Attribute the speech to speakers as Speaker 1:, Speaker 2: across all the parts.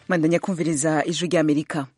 Speaker 1: mandanya kumviriza ijwi ry'amerika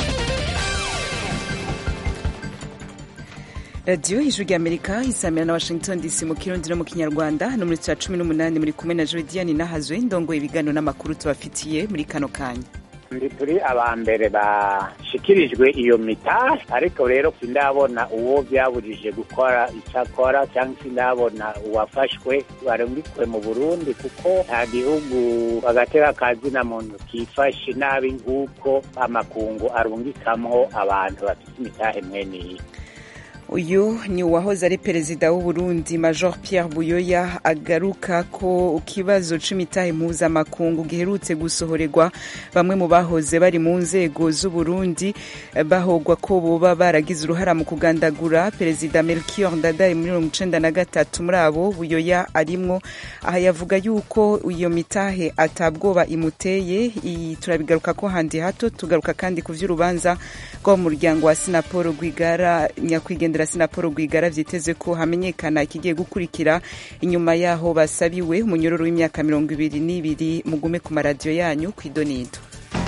Speaker 1: radiyo ijwi ry'amerika isamira na washington dc mu kirundi no mu kinyarwanda no muri cya cumi n'umunani muri kumwe na jodiane nahazwe ndongoye ibiganiro n'amakuru tubafitiye muri kano kanya
Speaker 2: ndi turi aba mbere bashikirijwe iyo mita ariko rero sindabona uwo byabujije gukora icyo akora cyangwa sindabona uwafashwe barungikwe mu burundi kuko nta gihugu bagatera akazina muntu kifashe nabi nk'uko amakungu arungikamwo abantu bafite imitahe mweniyi
Speaker 1: uyu ni uwahoze ari perezida w'u Burundi major Pierre Buyoya agaruka ko ikibazo c'imitahe mpuzamakungu giherutse gusohorerwa bamwe mu bahoze bari mu nzego z'u Burundi bahogwa ko boba baragize uruhara mu kugandagura perezida Melchior Ndadaye muri mirongo icenda na gatatu muri abo Buyoya arimwo aha yavuga yuko iyo mitahe atabwoba imuteye turabigaruka ko handi hato tugaruka kandi ku vy'urubanza rwo mu muryango wa Sinapolo Rwigara nyakwigendera Sinapolo Rwigara vyiteze ko hamenyekana ikigiye gukurikira inyuma yaho basabiwe umunyororo w'imyaka mirongo ibiri n'ibiri mugume ku maradiyo yanyu kw'idonido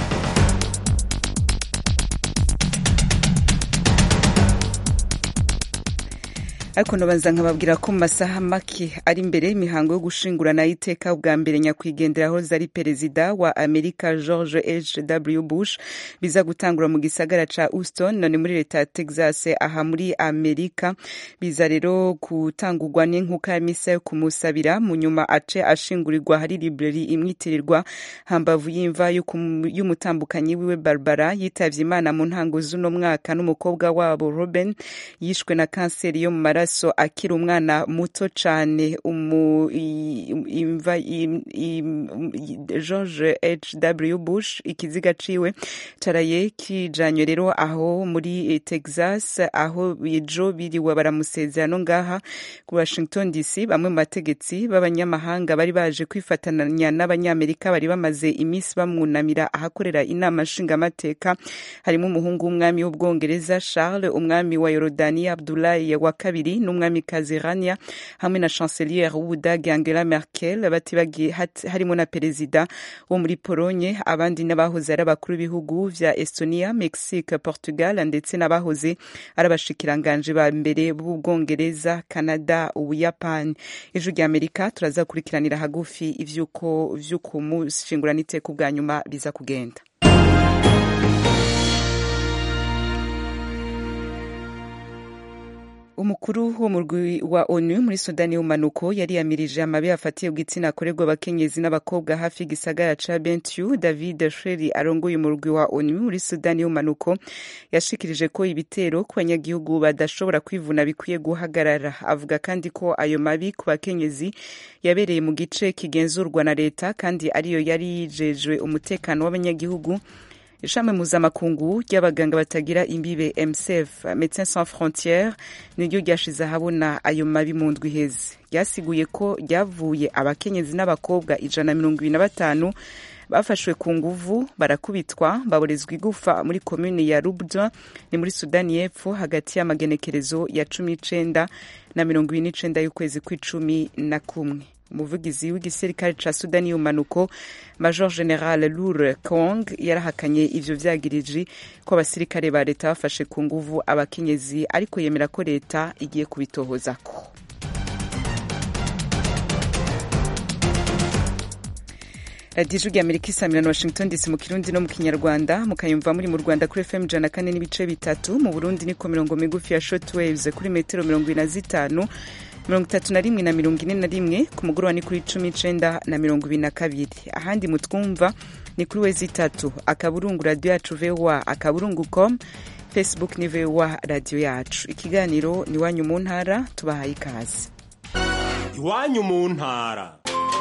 Speaker 1: ariko nobanza nkababwira ko mu masaha make ari imbere imihango yo gushingurana iteka bwa mbere nyakwigendera hoze ari perezida wa amerika george h w bush biza gutangura mu gisagara ca houston none muri leta ya texas aha muri amerika biza rero gutangurwa n'inkuka ya misa yo kumusabira mu nyuma ace ashingurirwa hari library imwitirirwa hambavu y'imva y'umutambukanyi wiwe barbara yitavye imana mu ntango z'uno mwaka n'umukobwa wabo robin yishwe na kanseri yo mu maraso amaraso akiri umwana muto cane george h w bush ikiziga ciwe caraye kijanywe rero aho muri texas aho ejo biriwe baramusezera no ngaha ku washington dc bamwe mu bategetsi b'abanyamahanga bari baje kwifatanya n'abanyamerika bari bamaze iminsi bamwunamira ahakorera inama nshingamateka harimo umuhungu w'umwami w'ubwongereza charles umwami wa yorodaniya abdulayi wa kabiri n'umwamikazi Rania hamwe na chancelier w'ubudage Angela Merkel batibagiye harimo na perezida wo muri Polonye abandi n'abahoze ari abakuru b'ibihugu vya Estonia Mexique Portugal ndetse n'abahoze ari abashikiranganje ba mbere b'ubwongereza Canada Ubuyapani ijwi rya Amerika turaza kurikiranira hagufi ivyuko vy'uko mushingurana iteka bwa nyuma biza kugenda umukuru w'umurwi wa onu muri sudani y'umanuko yari yamirije amabi afatiye igitsina akorerwa abakenyezi n'abakobwa hafi y'igisagara ca bentiu david sheri arongoye umurwi wa onu muri sudani y'umanuko yashikirije ko ibitero ku banyagihugu badashobora kwivuna bikwiye guhagarara avuga kandi ko ayo mabi ku bakenyezi yabereye mu gice kigenzurwa na leta kandi ariyo yari yijejwe umutekano w'abanyagihugu ishami mpuzamakungu ry'abaganga batagira imbibe msf médecins sans frontières niryo ryashize ahabona ayo mabi mu ndwi iheze ryasiguye ko ryavuye abakenyezi n'abakobwa ijana na mirongo ibiri na batanu bafashwe ku nguvu barakubitwa baborezwa igufa muri komune ya rubda ni muri sudani y'epfo hagati y'amagenekerezo ya cumi n'icenda na mirongo ibiri n'icenda y'ukwezi kw'icumi na kumwe umuvugizi w'igisirikare ca sudani y'umanuko major general lure kong yarahakanye ivyo vyagiriji ko abasirikare ba leta bafashe ku nguvu abakenyezi ariko yemera ko leta igiye kubitohozako radiyo ijwi rya amerika isamira na washington dc mu kirundi no mu kinyarwanda mukayumva muri mu rwanda kuri fm ijana na kane n'ibice bitatu mu burundi niko mirongo migufi ya short waves kuri metero mirongo ine na zitanu mirongo itatu na rimwe na mirongo ine na rimwe ku mugoroba ni kuri cumi icenda na mirongo ibiri na kabiri ahandi mutwumva ni kuri wezi itatu akaburungu radiyo yacu voa akaburungu com facebook ni voa radiyo yacu ikiganiro ni iwanyu mu ntara tubahaye ikaze
Speaker 3: iwanyu mu ntara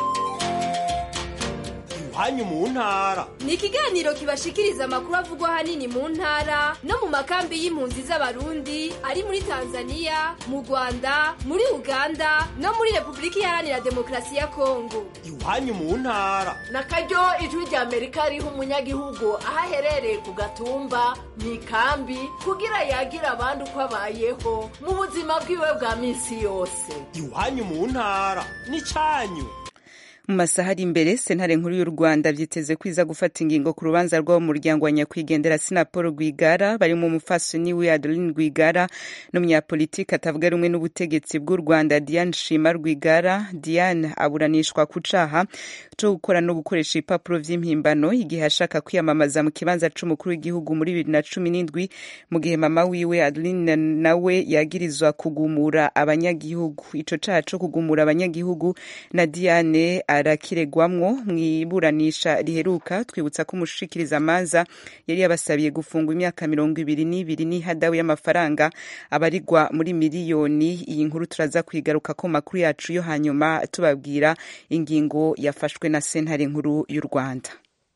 Speaker 3: iwanyu mu ntara
Speaker 4: ni ikiganiro kibashikiriza amakuru avugwa ahanini mu ntara no mu makambi y'impunzi z'abarundi ari muri tanzania mu rwanda muri uganda no muri repubulika iharanira demokarasi ya kongo
Speaker 3: iwanyu mu ntara
Speaker 5: na karyo ijwi rya amerika riha umunyagihugu aho aherereye ku gatumba mu ikambi kugira yagira abandi uko abayeho mu buzima bwiwe bwa minsi yose
Speaker 3: iwanyu mu ntara ni cyanyu
Speaker 1: mu masaha ari imbere sentare nkuru y'u rwanda vyiteze kwiza gufata ingingo ku rubanza rw'abo mu muryango wa nyakwigendera sinapol rwigara barimo umufasoni we adeline rwigara n'umunyapolitiki atavuga rumwe n'ubutegetsi bw'u rwanda diane shima rwigara diane aburanishwa ku caha co gukora no gukoresha ibipapuro vy'impimbano igihe ashaka kwiyamamaza mu kibanza c'umukuru w'igihugu muri bibiri na cumi n'indwi mu gihe mama wiwe adeline nawe yagirizwa kugumura abanyagihugu ico caha co kugumura abanyagihugu na diane arakiregwamwo mw'iburanisha riheruka twibutsa ko umushikiriza amanza yari yabasabiye gufungwa imyaka mirongo ibiri n'ibiri n'ihadabu y'amafaranga abarigwa muri miliyoni iyi nkuru turaza kwigaruka ko makuru yacu yo hanyuma tubabwira ingingo yafashwe na sentare nkuru y'u rwanda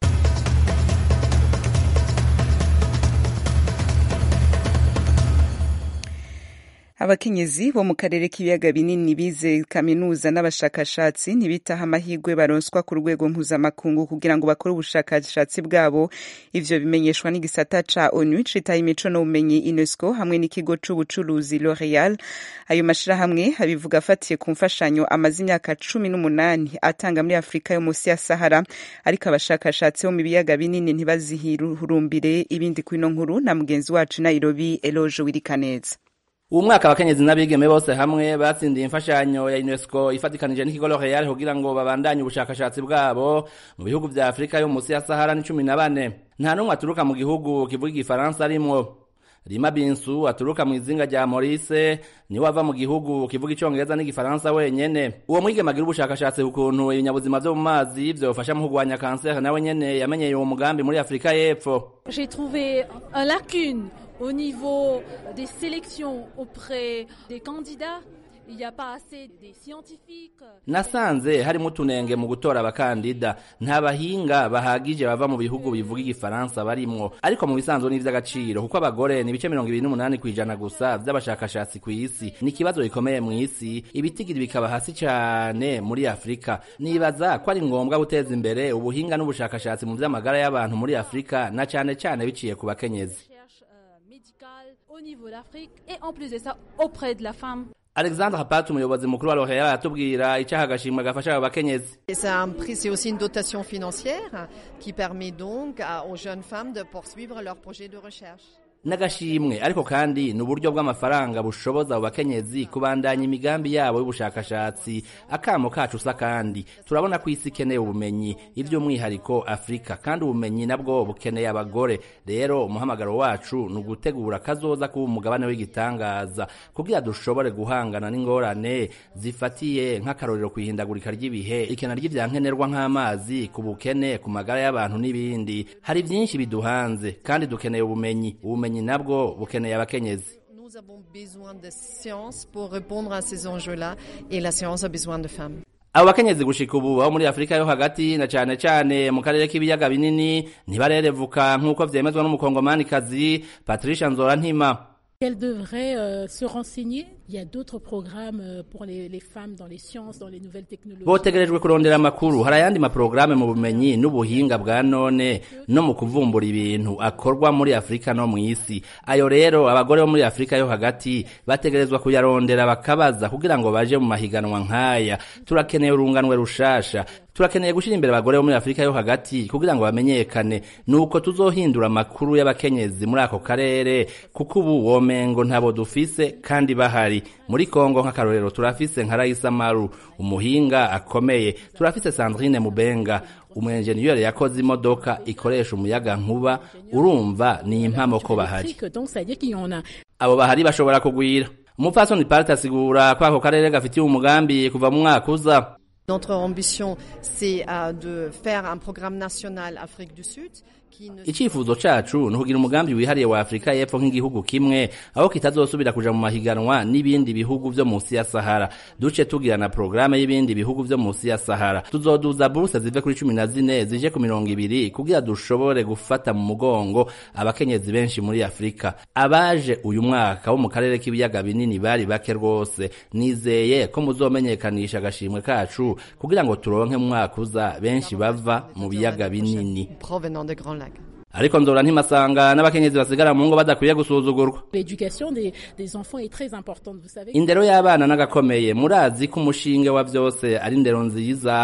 Speaker 1: abakenyezi bo mu karere k'ibiyaga binini bize kaminuza n'abashakashatsi ntibitaho amahirwe baronswa ku rwego mpuzamakungu kugira ngo bakore ubushakashatsi bwabo ivyo bimenyeshwa n'igisata ca onu citaye imico n'ubumenyi unesco hamwe n'ikigo c'ubucuruzi l'oreal ayo mashirahamwe abivuga afatiye ku mfashanyo amaze imyaka cumi n'umunani atanga muri afurika yo munsi ya sahara ariko abashakashatsi bo mu biyaga binini ntibazihirurumbire ibindi kwino nkuru na mugenzi wacu nairobi eloge wirikaneza
Speaker 6: uwo mwaka abakenyezi n'abigeme bose hamwe batsindiye imfashanyo ya UNESCO ifatikanije n'ikigo L'Oréal kugira ngo babandanye ubushakashatsi bwabo mu bihugu vya Afrika yo munsi ya Sahara ni cumi na bane nta n'umwe aturuka mu gihugu kivuga igifaransa arimwo Rima Binsu aturuka mu izinga rya Maurice niwe ava mu gihugu kivuga icongereza n'igifaransa wenyene uwo mwigeme agira ubushakashatsi ku kuntu ibinyabuzima vyo mu mazi vyofasha mu kurwanya kanseri nawe nyene yamenyeye uwo mugambi muri Afrika y'Epfo
Speaker 7: J'ai trouvé un lacune au niveau des sélections auprès des candidats. Il n'y a pas assez des scientifiques.
Speaker 6: nasanze harimo utunenge mu gutora abakandida nta bahinga bahagije bava mu bihugu bivuga igifaransa barimwo ariko mu bisanzwe ni ivy'agaciro kuko abagore ni ibice mirongo ibiri n'umunani kw'ijana gusa vy'abashakashatsi kw'isi ni ikibazo gikomeye mw'isi ibitigiri bikaba hasi cane muri afurika nibaza ko ari ngombwa guteza imbere ubuhinga n'ubushakashatsi mu vy'amagara y'abantu muri afurika na cane cane biciye ku bakenyezi
Speaker 7: Recherche euh, médicale au niveau d'Afrique et en plus de ça auprès de la femme.
Speaker 6: alexandre hapat umuyobozi mukuru wa l'oreal aratubwira icaha agashimwe gafasha abo bakenyezi
Speaker 8: Et c'est un prix, c'est aussi une dotation financière qui permet donc à- aux jeunes femmes de poursuivre leur projet de recherche.
Speaker 6: n'agashimwe ariko kandi ni uburyo bw'amafaranga bushoboza abo bakenyezi kubandanya imigambi yabo y'ubushakashatsi akamo kacu usa kandi turabona ko isi ikeneye ubumenyi ivy'umwihariko afurika kandi ubumenyi nabwo bukeneye abagore rero umuhamagaro wacu ni ugutegura kazoza kuba umugabane w'igitangaza kugira dushobore guhangana n'ingorane zifatiye nk'akarorero kwihindagurika ry'ibihe ikena ry'ivyankenerwa nk'amazi ku bukene ku magara y'abantu n'ibindi hari vyinshi biduhanze kandi dukeneye ubumenyi ubumenyi nabwo bukeneye abakenyezi
Speaker 8: Nous avons besoin de science pour répondre à ces enjeux-là et la science a besoin de femmes.
Speaker 6: abo bakenyezi gushika ubu abo muri afurika yo hagati na cane cane mu karere k'ibiyaga binini ntibarerevuka nk'uko vyemezwa n'umukongomanikazi patricia nzora ntima
Speaker 9: Elles devraient euh, se renseigner. Il y a d'autres programmes euh, pour les, les femmes dans les sciences, dans les nouvelles technologies.
Speaker 6: botegerejwe kurondera amakuru hari ayandi maporogaramu mu bumenyi n'ubuhinga bwa none no mu kuvumbura ibintu akorwa muri afurika no mu isi ayo rero abagore bo muri afurika yo hagati bategerezwa kuyarondera bakabaza kugira ngo baje mu mahiganwa nk'aya turakeneye urunganwe rushasha turakeneye gushyira imbere abagore bo muri afurika yo hagati kugira ngo bamenyekane nuko tuzohindura amakuru y'abakenyezi muri ako karere kuko ubu womengo ntabo dufise kandi bahari muri kongo nk'akarorero turafise nka raisa maru umuhinga akomeye turafise sandrine mubenga umwenjeniyeri yakoze imodoka ikoresha umuyaga nkuba urumva ni impamo ko bahari
Speaker 9: électriques, Donc, c'est-à-dire qu'il y en a
Speaker 6: abo bahari bashobora kugwira umupfasoni parite asigura ko ako karere gafitiye umugambi kuva mu mwaka uza
Speaker 8: Notre ambition, c'est euh, de faire un programme national Afrique du Sud qui ne
Speaker 6: icyifuzo cacu ni ukugira umugambi wihariye wa afurika y'epfo nk'igihugu kimwe aho kitazosubira kuja mu mahiganwa n'ibindi bihugu vyo munsi ya sahara duce tugira na porogaramu y'ibindi bihugu vyo munsi ya sahara tuzoduza buruse zive kuri cumi na zine zije ku mirongo ibiri kugira dushobore gufata mu mugongo abakenyezi benshi muri afurika abaje uyu mwaka bo mu karere k'ibiyaga binini bari bake rwose nizeye ko muzomenyekanisha agashimwe kacu kugira ngo turonke mu mwaka uza benshi bava mu biyaga binini
Speaker 8: provenant des Grands Lacs.
Speaker 6: ariko nzora ntimasanga n'abakenyezi basigara mu ngo badakwiye gusuzugurwa
Speaker 9: L'éducation des, des enfants est très importante. Vous savez,
Speaker 6: indero y'abana n'agakomeye murazi ko umushinge wa vyose ari indero nziza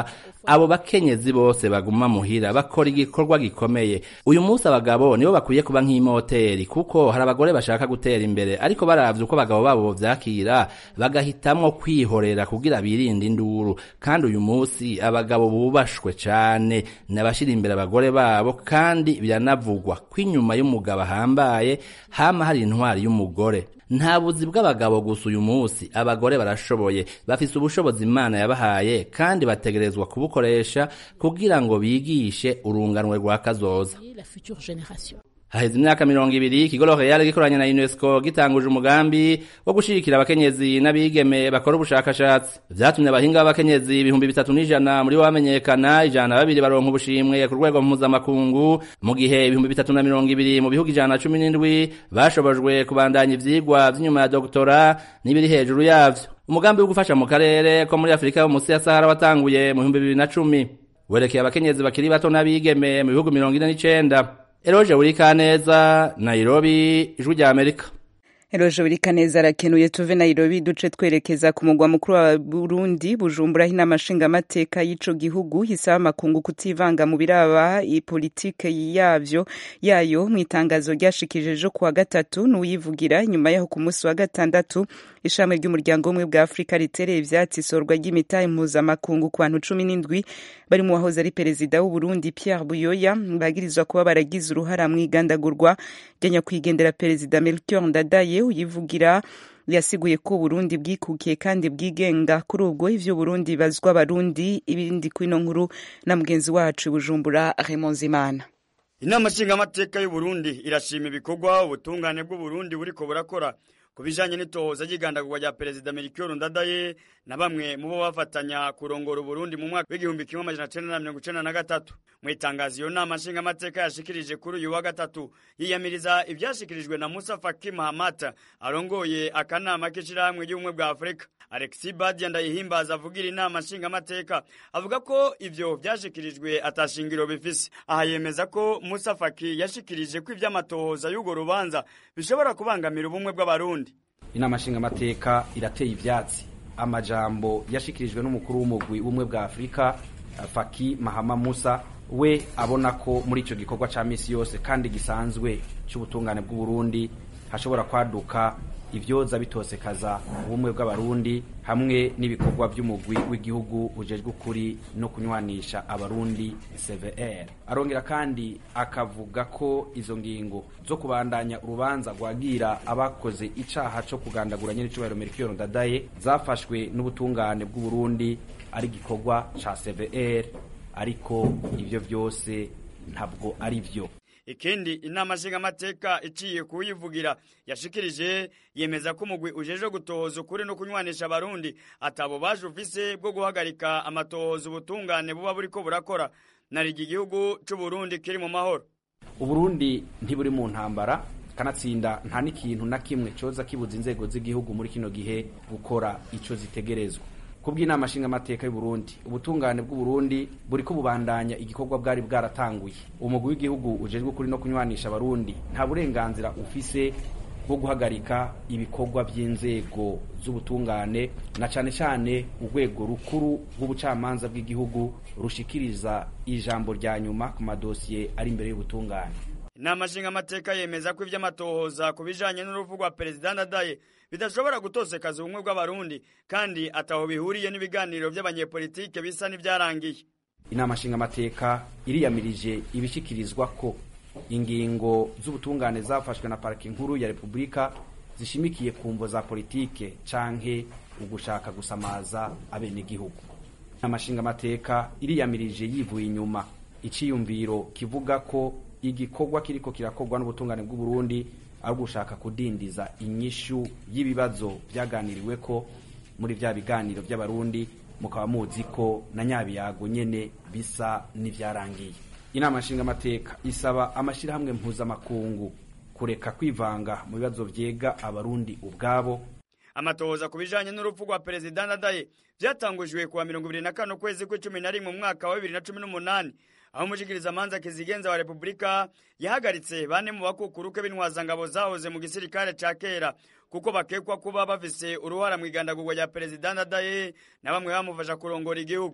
Speaker 6: abo bakenyezi bose baguma muhira bakora igikorwa gikomeye uyu munsi abagabo nibo bakwiye kuba nk'imoteri kuko hari abagore bashaka gutera imbere ariko baravye uko abagabo babo vyakira bagahitamwo kwihorera kugira birinde induru kandi uyu munsi abagabo bubashwe cane nabashira imbere abagore babo kandi biranavugwa ko inyuma y'umugabo ahambaye hama hari intwari y'umugore nta buzi bw'abagabo gusa uyu munsi abagore barashoboye bafise ubushobozi imana yabahaye kandi bategerezwa kubukoresha kugira ngo bigishe urunganwe rwa kazoza
Speaker 9: la future génération.
Speaker 6: haheze imyaka mirongo ibiri ikigo L'Oréal gikoranye na UNESCO gitanguje umugambi wo gushigikira abakenyezi n'abigeme bakora ubushakashatsi vyatumye abahinga b'abakenyezi ibihumbi bitatu n'ijana muri bo bamenyekana ijana na babiri baronka ubushimwe ku rwego mpuzamakungu mu gihe ibihumbi bitatu na mirongo ibiri mu bihugu ijana na cumi n'indwi bashobojwe kubandanya ivyigwa vy'inyuma ya doktora n'ibiri hejuru yavyo umugambi wo gufasha mu karere ko muri afurika yo munsi ya sahara watanguye mu bihumbi bibiri na cumi werekeye abakenyezi bakiri bato n'abigeme mu bihugu mirongo ine n'icenda Eroje Urikaneza, Nairobi, Ijwi rya Amerika.
Speaker 1: Eroje Urikaneza arakenuye tuve Nairobi duce twerekeza ku mugwa mukuru wa Burundi Bujumbura aho inama nshingamateka y'ico gihugu hisaba amakungu kutivanga mu biraba ipolitike yavyo yayo mu itangazo ryashikije ejo kuwa gatatu n'uyivugira nyuma yaho ku munsi wa gatandatu ishami ry'umuryango umwe bwa Afurika ritereye ivyatsi isorwa ry'imitahe mpuzamakungu ku bantu cumi n'indwi bari mu wahoze ari perezida w'u Burundi Pierre Buyoya bagirizwa kuba baragize uruhara mu igandagurwa rya nyakwigendera perezida Melchior Ndadaye uyivugira yasiguye ko Burundi bwikukiye kandi bwigenga kuri ubwo ivyo Burundi bazwa barundi ibindi kwino nkuru na mugenzi wacu Bujumbura Raymond Zimana
Speaker 10: Inama nshingamateka y'u Burundi irashima ibikorwa ubutungane bw'u Burundi buriko burakora ku bijanye n'itohoza ry'igandagurwa rya perezida Melchior Ndadaye na bamwe mu bo bafatanya kurongora Burundi mu mwaka w'igihumbi kimwe amajana cenda na mirongo icenda na gatatu mu itangazo iyo nama nshingamateka yashikirije kuri uyu wa gatatu yiyamiriza ivyashikirijwe na Musa Faki Mahamat arongoye akanama k'ishirahamwe ry'ubumwe bwa Afurika Alexis Badia ndayihimbaza avugira inama nshingamateka avuga ko ivyo vyashikirijwe atashingiro bifise aha yemeza ko Musa Faki yashikirije ko ivy'amatohoza y'urwo rubanza bishobora kubangamira ubumwe bw'abarundi
Speaker 11: inama nshingamateka irateye ivyatsi amajambo yashikirijwe n'umukuru w'umugwi w'ubumwe bwa Afurika Faki Mahama Musa we abona ko muri ico gikorwa ca misi yose kandi gisanzwe c'ubutungane bw'u Burundi hashobora kwaduka ivyoza bitosekaza ubumwe bw'abarundi hamwe n'ibikorwa by'umugwi w'igihugu ujejwe ukuri no kunywanisha abarundi CVR arongera kandi akavuga ko izo ngingo zo kubandanya urubanza rwagira abakoze icaha co kugandagura nyene cubahiro Melchior Ndadaye zafashwe n'ubutungane bw'u Burundi ari gikorwa ca CVR ariko ivyo vyose ntabwo ari vyo
Speaker 10: ikindi inama nshingamateka iciye kuyivugira yashikirije yemeza ko umugwi ujeje gutohoza ukuri no kunywanisha abarundi atabo baje ufise bwo guhagarika amatohoza ubutungane buba buriko burakora narigi igihugu c'u Burundi kiri mu mahoro
Speaker 11: uburundi ntiburi mu ntambara kanatsinda nta n'ikintu na kimwe coza kibuza inzego z'igihugu muri kino gihe gukora ico zitegerezwa kubw'inama nshingamateka y'u Burundi ubutungane bw'u Burundi buriko bubandanya igikorwa bwari bwaratanguye umugwi w'igihugu ujejwe kuri no kunywanisha abarundi nta burenganzira ufise bwo guhagarika ibikorwa by'inzego z'ubutungane na cane cane urwego rukuru rw'ubucamanza bw'igihugu rushikiriza ijambo rya nyuma ku madosiye ari imbere y'ubutungane
Speaker 10: inama nshingamateka yemeza ko ivy'amatohoza ku bijanye n'urupfu rwa perezida Ndadaye bidashobora gutosekaza ubumwe bw'abarundi kandi ataho bihuriye n'ibiganiro by'abanyepolitike bisa n'ivyarangiye
Speaker 11: inama nshingamateka iriyamirije ibishikirizwa ko ingingo z'ubutungane zafashwe na parike nkuru ya repubulika zishimikiye ku mvo za politike canke ugushaka gusamaza abenegihugu inama nshingamateka iriyamirije yivuye inyuma iciyumviro kivuga ko igikorwa kiriko kirakorwa n'ubutungane bw'u Burundi ari gushaka kudindiza inyishu y'ibibazo byaganiriwe ko muri vya biganiro by'abarundi mukaba muzi ko na nyabiyago nyene bisa n'ivyarangiye inama nshingamateka isaba amashirahamwe mpuzamakungu kureka kwivanga mu bibazo vyega abarundi ubwabo
Speaker 10: amatohoza ku bijanye n'urupfu rwa perezida Ndadaye vyatangujwe kuwa mirongo ibiri na kane ukwezi kw'icumi na rimwe mu mwaka wa bibiri na cumi n'umunani aho umushikirizamanza kizigenza wa repubulika yahagaritse bane mu bakukuruke b'intwazangabo zahoze mu gisirikare ca kera kuko bakekwa kuba bafise uruhara mu igandagurwa rya perezida Ndadaye na bamwe bamufasha kurongora igihugu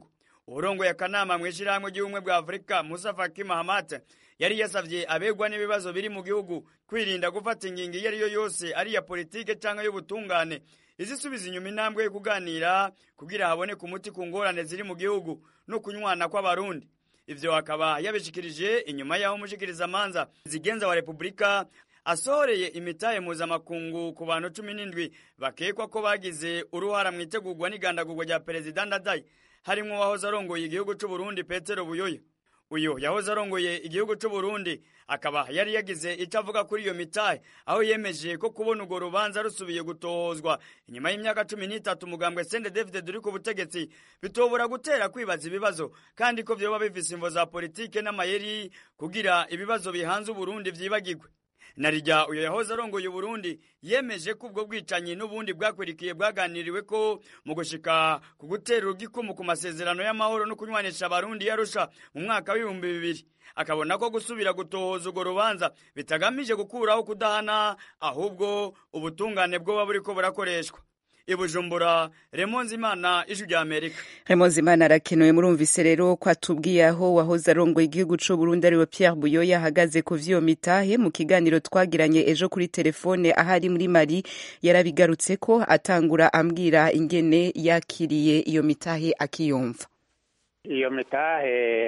Speaker 10: uburongoye akanama mu ishyirahamwe ry'ubumwe bwa afurika musa faki mahamat yari yasavye abegwa n'ibibazo biri mu gihugu kwirinda gufata ingingo iyo ari yo yose ari iya politike cyangwa y'ubutungane izisubiza inyuma intambwe yo kuganira kugira haboneke umuti ku ngorane ziri mu gihugu no kunywana kw'abarundi ivyo akaba yabishikirije inyuma y'aho umushikirizamanza zigenza wa repubulika asohoreye imitahe mpuzamakungu ku bantu cumi n'indwi bakekwa ko bagize uruhara mu itegurwa n'igandagurwa rya perezida ndadaye harimwo uwahoze arongoye igihugu c'uburundi petero buyoya uyu yahoze arongoye igihugu c'uburundi akaba yari yagize icyo avuga kuri iyo mitahe aho yemeje ko kubona urwo rubanza rusubiye gutohozwa inyuma y'imyaka cumi n'itatu umugambwe sende david uri ku butegetsi bitobora gutera kwibaza ibibazo kandi ko vyoba bifise imvo za politike n'amayeri kugira ibibazo bihanze uburundi vyibagirwe narijya uyu yahoze arongoye uburundi yemeje ko ubwo bwicanyi n'ubundi bwakwirikiye bwaganiriwe ko mu gushika ku gutera urugikumu ku masezerano y'amahoro no kunywanisha abarundi yarusha mu mwaka w'ibihumbi bibiri akabona ko gusubira gutohoza urwo rubanza bitagamije gukuraho kudahana ahubwo ubutungane bwoba buriko burakoreshwa ibujumbura remonzi imana ijwi rya amerika
Speaker 1: remonzi imana arakenewe murumvise rero ko atubwiye aho wahoze arongoye igihugu c'u burundi ariwe pierre buyoya ahagaze ku vy'iyo mitahe mu kiganiro twagiranye ejo kuri telefone ahari muri mari yarabigarutse ko atangura ambwira ingene yakiriye iyo mitahe akiyumva
Speaker 2: iyo mitahe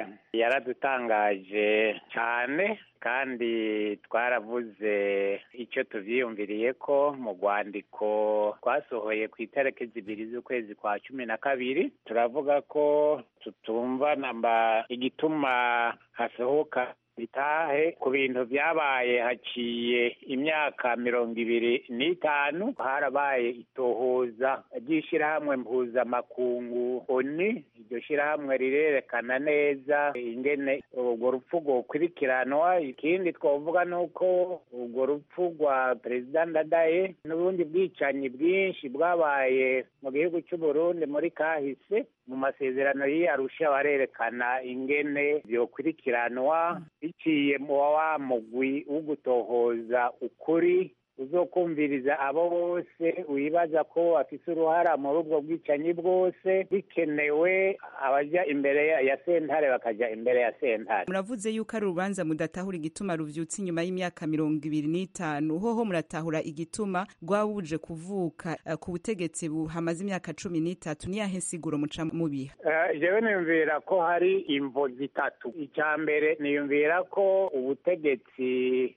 Speaker 2: yaradutangaje cyane kandi twaravuze icyo tuvyiyumviriye ko mu rwandiko twasohoye ku itariki zibiri z'ukwezi kwa cumi na kabiri turavuga ko tutumva namba igituma hasohoka bitahe ku bintu byabaye haciye imyaka mirongo ibiri n'itanu harabaye itohoza ry'ishyirahamwe mpuzamakungu oni iryo shyirahamwe rirerekana neza ingene urwo rupfu rwokurikiranwa ikindi twavuga ni uko urwo rupfu rwa perezida ndadaye n'ubundi bwicanyi bwinshi bwabaye mu gihugu cy'u Burundi muri kahise mu masezerano y'iyarusha barerekana ingene byokurikiranwa biciye mu wa mugwi wo gutohoza ukuri uzokumviriza abo bose wibaza ko bafise uruhara muri ubwo bwicanyi bwose bikenewe abaja imbere ya sentare bakaja imbere ya sentare
Speaker 1: muravuze yuko ari urubanza mudatahura igituma ruvyutse inyuma y'imyaka mirongo ibiri n'itanu hoho muratahura igituma rwabuje kuvuka uh, ku butegetsi hamaze imyaka cumi n'itatu niyahe nsiguro muca mubiha
Speaker 2: uh, jewe niyumvira ko hari imvo zitatu icya mbere niyumvira ko ubutegetsi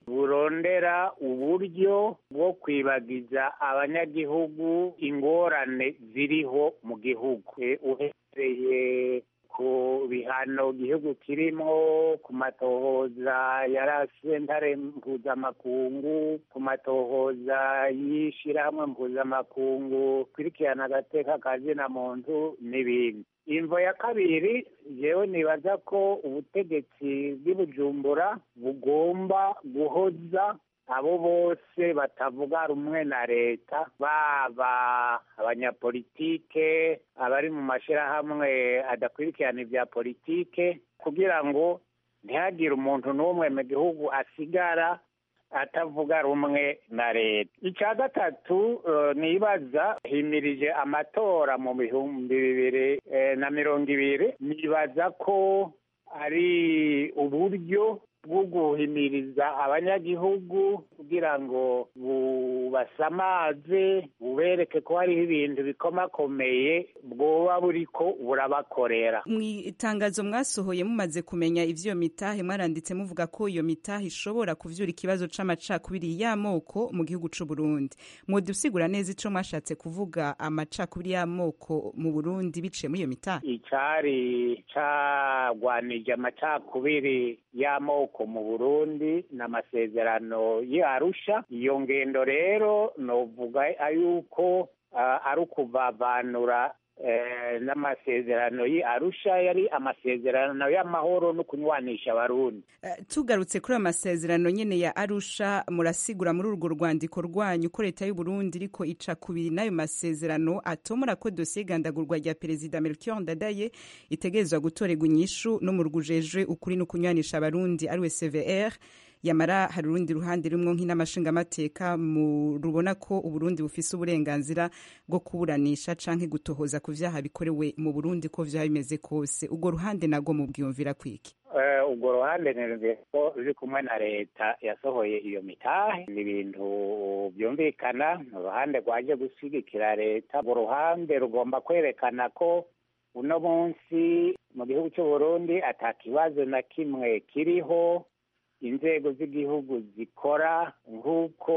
Speaker 2: burondera uburyo bwo kwibagiza abanyagihugu ingorane ziriho mu gihugu uhereye ku bihano igihugu kirimo ku matohoza ya sentare mpuzamakungu ku matohoza y'ishyirahamwe mpuzamakungu kurikirana agateka kazina muntu n'ibindi imvo ya kabiri yewe nibaza ko ubutegetsi bw'ibujumbura bugomba guhoza abo bose batavuga rumwe na leta baba abanyapolitike abari mu mashyirahamwe adakurikirana ibya politike kugira ngo ntihagire umuntu n'umwe mu gihugu asigara atavuga rumwe na leta icya gatatu nibaza himirije amatora mu bihumbi bibiri na mirongo ibiri nibaza ko ari uburyo bwo guhimiriza abanyagihugu kugira ngo bubasamaze bubereke ko hariho ibintu bikomakomeye bwoba buriko burabakorera
Speaker 1: mu itangazo mwasohoye mumaze kumenya ivyo mitahe mwaranditse muvuga ko iyo mitahe ishobora kuvyura ikibazo c'amacakubiri y'amoko mu gihugu c'u Burundi mwodusigura neza ico mwashatse kuvuga amacakubiri y'amoko mu Burundi biciye muri iyo mitahe
Speaker 2: icari cagwanije amacakubiri y'amoko mu burundi n'amasezerano y'arusha iyo ngendo rero novuga yuko ari ukuvavanura n'amasezerano y'arusha yari amasezerano y'amahoro no kunywanisha abarundi
Speaker 1: tugarutse kuri ayo masezerano nyine ya arusha murasigura muri urwo rwandiko rwanyu ko leta y'u Burundi iriko ica kubiri n'ayo masezerano atomora ko dosiye igandagurwa rya perezida Melchior Ndadaye itegerezwa gutorerwa inyishu no mu rwujejwe ukuri no kunywanisha abarundi ariwe CVR yamara hari urundi ruhande rumwe nk'inamashingamateka mu rubona ko uburundi bufise uburenganzira bwo kuburanisha canke gutohoza ku vyaha bikorewe mu burundi ko vyaba bimeze kose urwo ruhande nagwo mubwiyumvira kwiki
Speaker 2: urwo ruhande nirumviye ko ruri kumwe na leta yasohoye iyo mitahe ni ibintu byumvikana ni uruhande rwaje gushyigikira leta urwo ruhande rugomba kwerekana ko uno munsi mu gihugu cy'u Burundi ata kibazo na kimwe kiriho inzego z'igihugu zikora nk'uko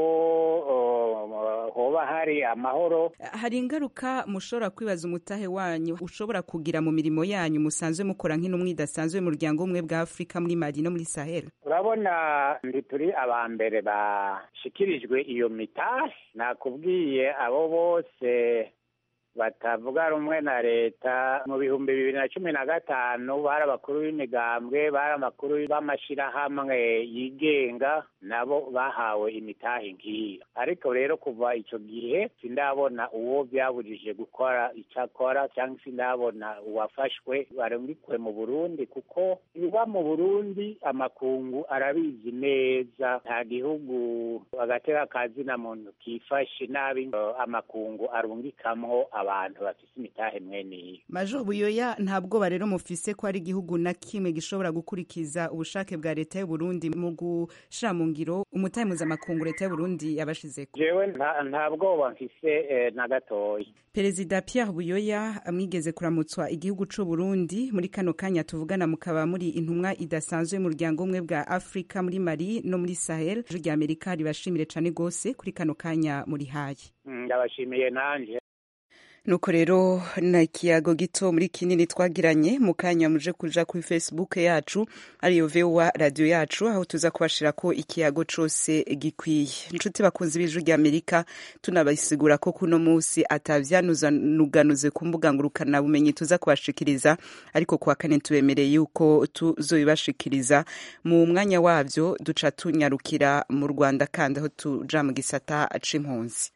Speaker 2: hoba hari amahoro
Speaker 1: hari ingaruka mushobora kwibaza umutahe wanyu ushobora kugira mu mirimo yanyu musanzwe mukora nk'intumwa idasanzwe y'umuryango umwe bwa afurika muri mali no muri sahel
Speaker 2: urabona ndi turi aba mbere bashikirijwe iyo mitahe nakubwiye abo bose batavuga rumwe na leta mu bihumbi bibiri na cumi na gatanu bari abakuru b'imigambwe bari abakuru b'amashyirahamwe yigenga nabo bahawe imitahe nk'iyo ariko rero kuva icyo gihe sindabona uwo byabujije gukora icyo akora cyangwa sindabona uwafashwe barungikwe mu burundi kuko ibiba mu burundi amakungu arabizi neza nta gihugu agateka kazina muntu kifashe nabi amakungu arungikamwo abantu bafise imitahe mwene iyo
Speaker 1: major buyoya nta bwoba rero mufise ko hari igihugu na kimwe gishobora gukurikiza ubushake bwa leta y'u Burundi mu gushira mu ngiro umutahe mpuzamakungu leta y'u Burundi yabashizeko
Speaker 2: jewe nta bwoba mfise na gatoya
Speaker 1: perezida Pierre Buyoya amwigeze kuramutswa igihugu c'u Burundi muri kano kanya tuvugana mukaba muri intumwa idasanzwe y'umuryango umwe bwa Afrika muri Mali no muri Sahel ijwi rya Amerika ribashimire cane gose kuri kano kanya muri hayi
Speaker 2: ndabashimiye nanje
Speaker 1: nuko rero na ikiyago gito muri kinini twagiranye mu kanya muje kuja kuri facebook yacu ariyo vowa radio yacu aho tuza kubashira ko ikiyago cose gikwiye inshuti bakunzi b'ijwi rya amerika tunabasigura ko kuno musi atavyanuganuze ku mbuga ngurukana bumenyi tuza kubashikiriza ariko kuwa kane tubemereye yuko tuzobibashikiriza mu mwanya wavyo duca tunyarukira mu rwanda kandi aho tuja mu gisata c'impunzi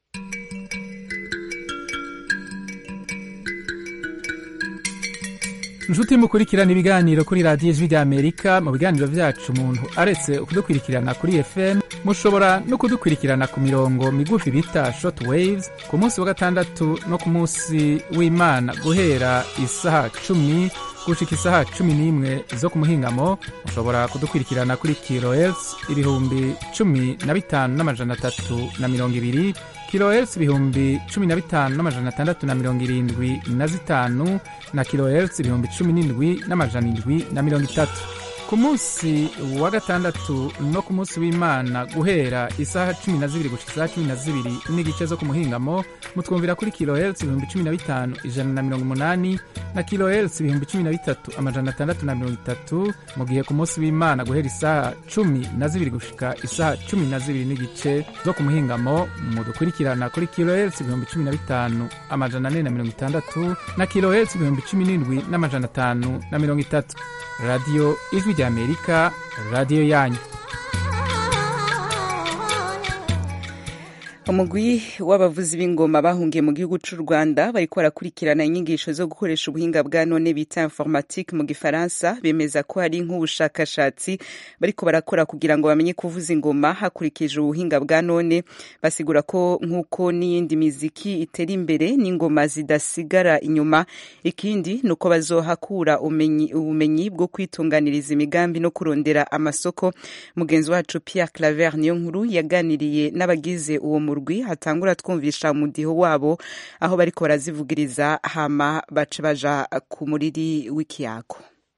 Speaker 12: inshuti mukurikirana ibiganiro kuri radiyo ijwi rya amerika mu biganiro vyacu umuntu aretse kudukurikirana kuri fm mushobora no kudukurikirana ku mirongo migufi bita short waves ku munsi wa gatandatu no ku munsi w'imana guhera isaha cumi gushika isaha cumi n'imwe zo ku muhingamo mushobora kudukurikirana kuri kilohertz ibihumbi cumi na bitanu n'amajana atatu na mirongo ibiri kilohertz ibihumbi cumi na bitanu n'amajana atandatu na mirongo irindwi na zitanu na kilohertz ibihumbi cumi n'indwi n'amajana indwi na mirongo itatu ku munsi wa gatandatu no ku munsi w'imana guhera isaha cumi na zibiri gushika isaha cumi na zibiri n'igice zo ku muhingamo mutwumvira kuri kilohertz ibihumbi cumi na bitanu ijana na mirongo umunani na kilohertz ibihumbi cumi na bitatu amajana atandatu na mirongo itatu mu gihe ku munsi w'imana guhera isaha cumi na zibiri gushika isaha cumi na zibiri n'igice zo ku muhingamo mudukurikirana kuri kilohertz ibihumbi cumi na bitanu amajana ane na mirongo itandatu na kilohertz ibihumbi cumi n'indwi n'amajana atanu na mirongo itatu radiyo ijwi rya amerika radiyo yanyu
Speaker 1: umugwi w'abavuzi b'ingoma bahungiye mu gihugu cy'u rwanda bariko barakurikirana inyigisho zo gukoresha ubuhinga bwa none bita informatique mu gifaransa bemeza ko hari nk'ubushakashatsi bariko barakora kugira ngo bamenye kuvuza ingoma hakurikije ubuhinga bwa none basigura ko nk'uko n'iyindi miziki itera imbere n'ingoma zidasigara inyuma ikindi ni uko bazohakura ubumenyi bwo kwitunganiriza imigambi no kurondera amasoko mugenzi wacu pierre claver niyo nkuru yaganiriye n'abagize uwo murwi hatangura twumvisha umudiho wabo aho bariko barazivugiriza hama bace baja ku muriri w'ikiyago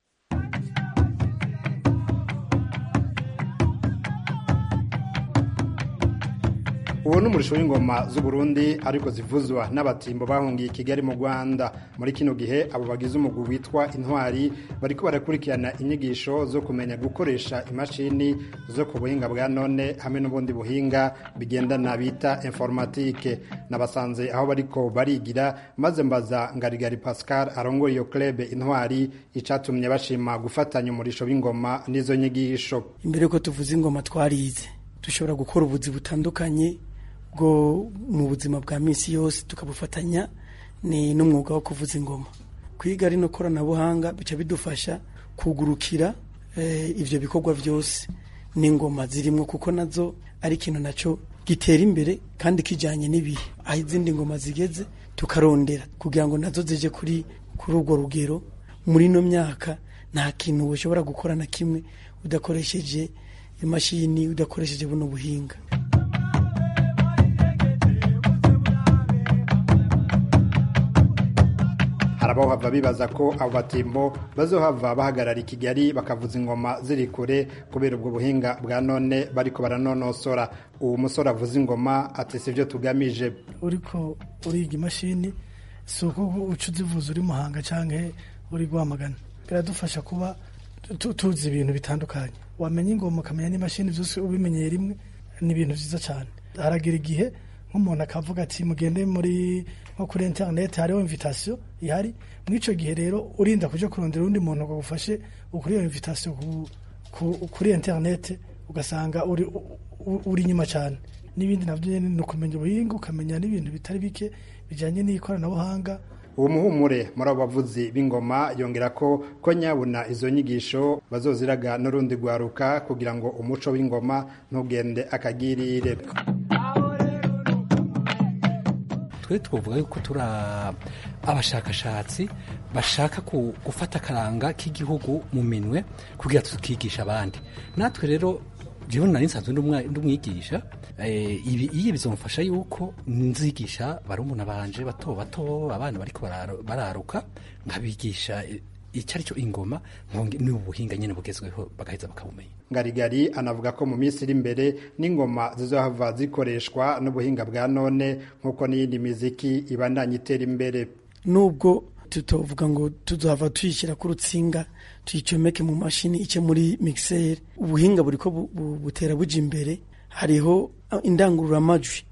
Speaker 13: uwo ni umurisho w'ingoma z'uburundi ariko zivuzwa n'abatimbo bahungiye i kigali mu rwanda muri kino gihe abo bagize umugwi witwa intwari bariko barakurikirana inyigisho zo kumenya gukoresha imashini zo ku buhinga bwa none hamwe n'ubundi buhinga bigendana bita informatike nabasanze aho bariko barigira maze mbaza ngarigari pascal arongoye iyo club intwari icatumye bashima gufatanya umurisho w'ingoma n'izo nyigisho
Speaker 14: imbere yuko tuvuza ingoma twarize dushobora gukora ubuzi butandukanye bwo mu buzima bwa minsi yose tukabufatanya ni n'umwuga wo kuvuza ingoma kwiga rino koranabuhanga bica bidufasha kugurukira ibyo bikorwa byose n'ingoma zirimo kuko nazo ari ikintu nacyo gitera imbere kandi kijyanye n'ibihe aho izindi ngoma zigeze tukarondera kugira ngo nazo zije kuri kuri urwo rugero muri ino myaka nta kintu ushobora gukora na kimwe udakoresheje imashini udakoresheje buno buhinga
Speaker 13: hari abahava bibaza ko abo batimbo bazohava bahagarara i kigali bakavuza ingoma ziri kure kubera ubwo buhinga bwa none bariko baranonosora uwo musore avuza ingoma ati si byo tugamije
Speaker 15: uriko uriga imashini si uko uca uzivuza uri muhanga cyangwa uri guhamagana biradufasha kuba tuzi ibintu bitandukanye wamenya ingoma ukamenya n'imashini byose ubimenyeye rimwe ni ibintu byiza cyane haragira igihe nk'umuntu akavuga ati mugende muri nko kuri interineti hariho invitasiyo ihari muri icyo gihe rero urinda kujya kurondera undi muntu ngo agufashe ukuri iyo invitasiyo kuri interineti ugasanga uri inyuma cyane n'ibindi nabyo ni ukumenya ubuhinga ukamenya n'ibintu bitari bike bijyanye n'ikoranabuhanga
Speaker 13: uwo muhumure muri abo bavuzi b'ingoma yongera ko ko nyabuna izo nyigisho bazoziraga n'urundi rwaruka kugira ngo umuco w'ingoma ntugende akagirire
Speaker 16: twe twavuga yuko turi abashakashatsi bashaka gufata akaranga k'igihugu mu minwe kugira tukigisha abandi natwe rero jewe nari nsanzwe ndi umwigisha iyo bizomfasha yuko nzigisha barumuna banje bato bato abana bariko bararuka nkabigisha icyo ari cyo ingoma ni ubuhinga nyine bugezweho bagaheza bakabumenya
Speaker 13: ngarigari anavuga ko mu minsi iri imbere n'ingoma zizohava zikoreshwa n'ubuhinga bwa none nk'uko n'iyindi miziki ibandanya itera imbere
Speaker 14: nubwo tutovuga ngo tuzava tuyishyira ku rutsinga tuyicomeke mu mashini ice muri mixeri ubuhinga buri ko butera buja imbere hariho indangururamajwi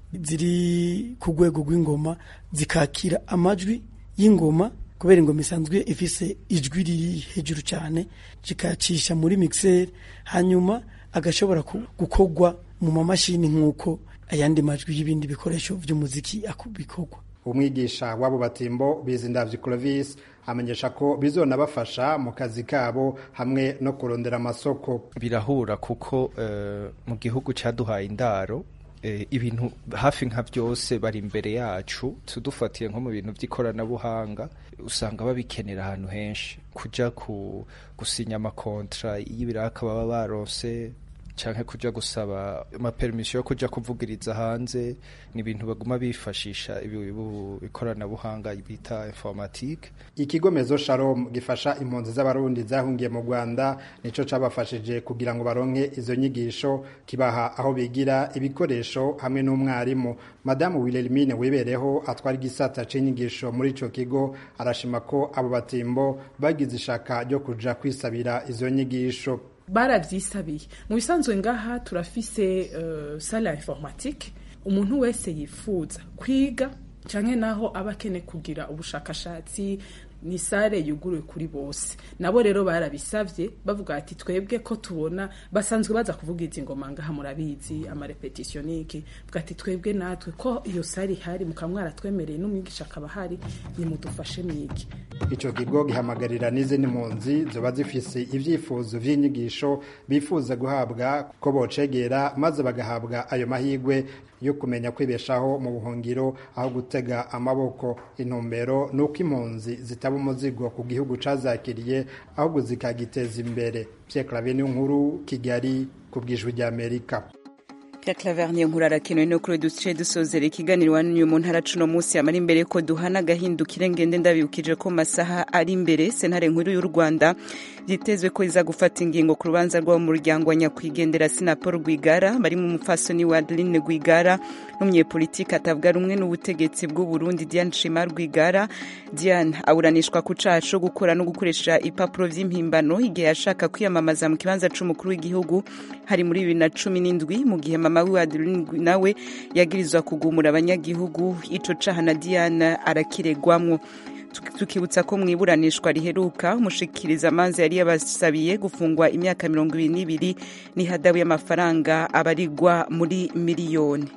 Speaker 14: ziri ku rwego rw'ingoma zikakira amajwi y'ingoma kubera ingoma isanzwe ifise ijwi riri hejuru cyane kikacisha muri mixeri hanyuma agashobora gukorwa mu mamashini nk'uko ayandi majwi y'ibindi bikoresho by'umuziki bikorwa
Speaker 13: umwigisha w'abo batimbo bizindavye Clovis amenyesha ko bizonabafasha mu kazi kabo hamwe no kurondera amasoko
Speaker 17: birahura kuko uh, mu gihugu caduhaye indaro ibintu hafi nka byose bari imbere yacu tudufatiye nko mu bintu by'ikoranabuhanga usanga babikenera ahantu henshi kujya gusinya amakontra y'ibiraka baba baronse cyangwa kujya gusaba amaperimisiyo yo kujya kuvugiriza hanze ni ibintu baguma bifashisha ikoranabuhanga bita informatike
Speaker 13: ikigo mezo shalom gifasha impunzi z'abarundi zahungiye mu rwanda nicyo cabafashije kugira ngo baronke izo nyigisho kibaha aho bigira ibikoresho hamwe n'umwarimu madamu wilhelmine wibereho atwara igisata c'inyigisho muri ico kigo arashima ko abo batimbo bagize ishaka ryo kuja kwisabira izo nyigisho
Speaker 9: barabyisabiye mu bisanzwe ngaha turafise uh, sala informatique umuntu wese yifuza kwiga canke naho aba akene kugira ubushakashatsi ni sare yuguruye kuri bose nabo rero barabisavye bavuga ati twebwe ko tubona basanzwe baza kuvuga izi ngoma ngaha murabizi amarepetitionike vuga ati twebwe natwe ko iyo sare ihari mukamwara twemereye n'umwigisha akaba hari nimudufashe mwige
Speaker 13: ico kigo gihamagarira n'izindi mpunzi zoba zifise ivyifuzo vy'inyigisho bifuza guhabwa ko bocegera maze bagahabwa ayo mahigwe yo kumenya kwibeshaho mu buhungiro aho gutega amaboko intumbero nuko impunzi zitaba umuzigo ku gihugu cazakiriye ahubwo zikagiteza imbere Pierre Claver nkuru Kigali ku bwijwi rya Amerika
Speaker 1: Pierre Claver niyo nkuru arakenewe no kuri duce dusozera ikiganiro wanyu mu ntara cuno munsi amara imbere ko duhana gahindukire ngende ndabibukije ko masaha ari imbere sentare nkuru y'u Rwanda byitezwe ko iza gufata ingingo ku rubanza rw'abo mu muryango wa nyakwigendera Sinapol Rwigara bari mu mufasoni wa Adeline Rwigara n'umunyepolitiki atavuga rumwe n'ubutegetsi bw'u Burundi Diane Shima Rwigara Diane aburanishwa ku caha co gukora no gukoresha impapuro vy'impimbano igihe yashaka kwiyamamaza mu kibanza c'umukuru w'igihugu hari muri bibiri na cumi n'indwi mu gihe mama wiwe Adeline nawe yagirizwa kugumura abanyagihugu ico caha na Diane arakiregwamwo tukibutsa ko mu iburanishwa riheruka umushikiriza amanza yari yabasabiye gufungwa imyaka mirongo ibiri n'ibiri n'ihadabu y'amafaranga abarigwa muri miliyoni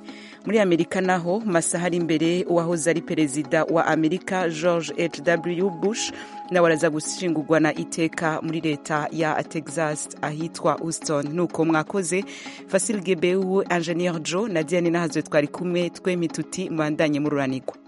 Speaker 1: muri amerika naho masaha ari imbere uwahoze ari perezida wa amerika george hw bush nawe araza gushingurwa na iteka muri leta ya texas ahitwa houston nuko mwakoze fasil gebeu ingenieur joe na diane nahazwe twari kumwe twemituti mubandanye mururanirwa